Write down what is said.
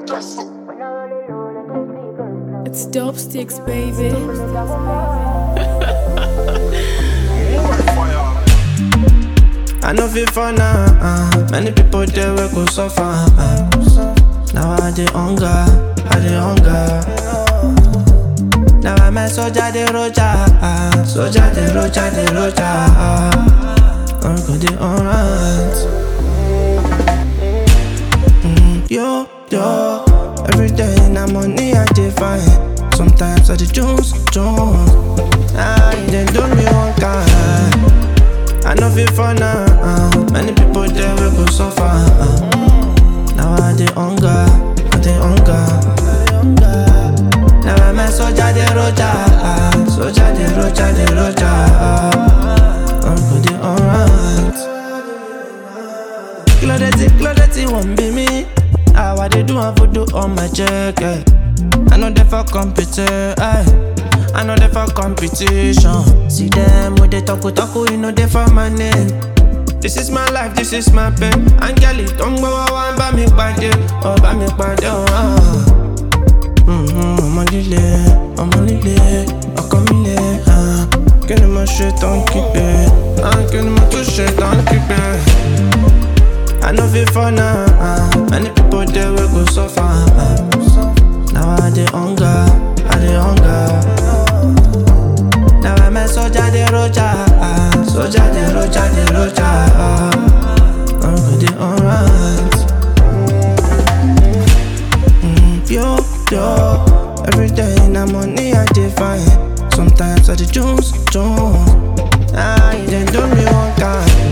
It's dope sticks, baby. I know fit for now. Uh, many people there will go suffer. Uh, now I dey hunger, I dey hunger. Now I'm a soldier, the roja, uh, soldier, the roja, the roja. Uh, I'm good, dey alright. Mm, yo, yo, every day na money I dey find. Sometimes I dey Jones, Jones. Ah, you dey do me one kind. I know fit for now. Uh, many people there will go suffer. Uh, now I dey hunger, I dey hunger. Now I'm a soldier, the roja, uh, soldier, the roja, the roja. Uh, I'm good, dey alright. Kilo dirty, kilo dirty, won't be me. How I dey do, I do on my check. Eh. I know they for competition. Eh. I know they for competition. See them with the talk, talk, you know they for my name. This is my life, this is my pain. Angeli, don't go on by me pàdé, oh by me pàdé, oh. Mhm, ọmọ líle, ọmọ líle, ọkọ mi le, ah. Kí ni mo ṣe tán kígbe? Ah, Kí ni mo tún ṣe tán kígbe? I know fit for now, ah. many people there will go suffer. ah. Now I dey hunger, I dey hunger. Now I'm a soldier, the roja, ah. soldier, the roja, the roja. ah. I'm good, dey alright. Mm, yo, yo, every day na money I dey find. Sometimes I dey Jones, Jones. Ah, you dey do me one kind.